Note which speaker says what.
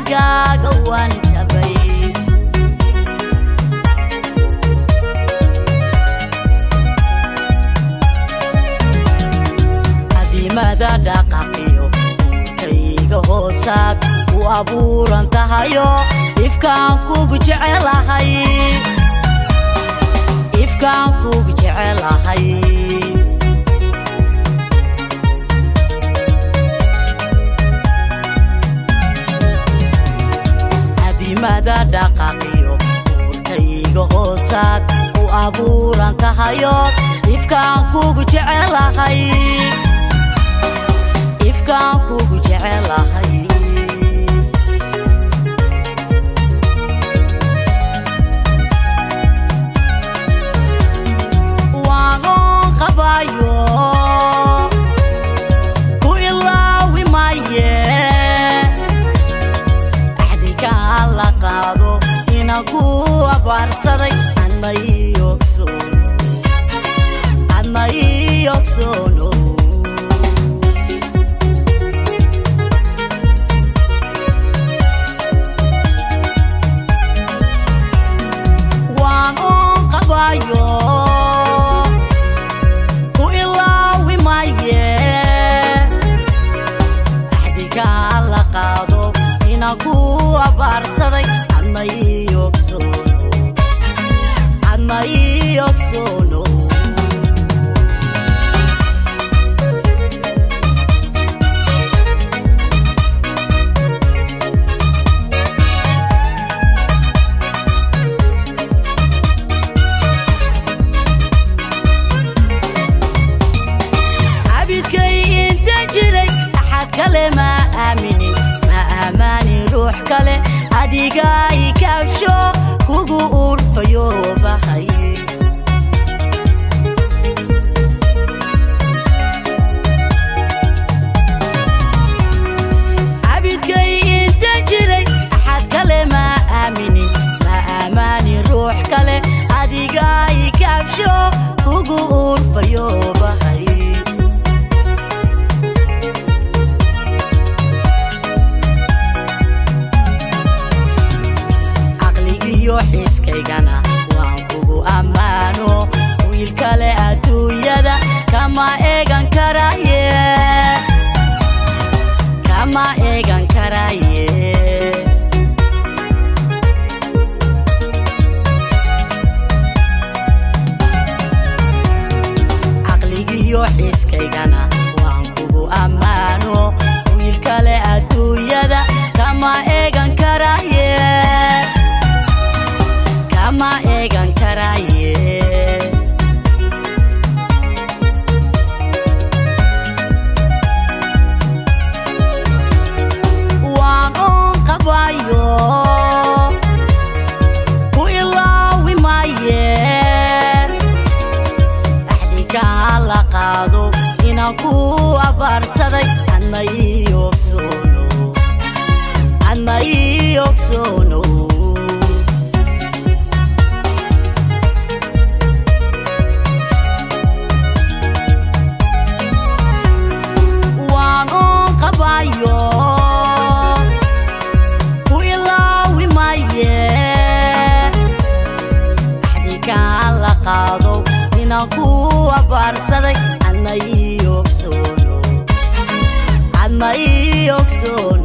Speaker 1: asagaaga waan tabay adimada dhaqaqiyo kayga hoosaad u abuuran tahayo ifkaan kugu jecelahay ifkaan kugu jecelahay adimada dhaqaqiyo uurkayga hoosaad u abuuran tahayo ifkaan kugu jecelahay ifkaan kugu jecelahay waanoon qabayo ku ilaawi maye axdikaan la qaado inaan ku abaarsaday adma ii ogsoono adma ii ogsoono waan oon qabayo ku ilaawi maye axdikaan la qaado inaan ku abaarsaday adma ii ogsoono adma ii ogsoono cabidkay inta jiray axad kale ma aaminin ma aamaanin ruux kale adigaa i kaabsho kugu urfayo bahay cabidkay inta jiray axad kale ma aaminin ma aamaanin ruux kale adigaa i kaabsho kugu urfayo bahay caqligiyo xiiskaygana waan kugu ammaano wiil kale adduunyada kama eegan karaye kama eegan karaye caqligiyo xiiskaygana waan kugu ammaano wiil kale adduunyada kama eegan karaye kama eegan karaye waan oon qabayo ku ilaawi maye axdikaan la qaado inaan ku abaarsaday adma ii ogsoono adma ii ogsoono waan oon qabayo ku ilaawi maye axdikaan la qaado inaan ku abaarsaday adma ii ogsoono adma ii ogsoono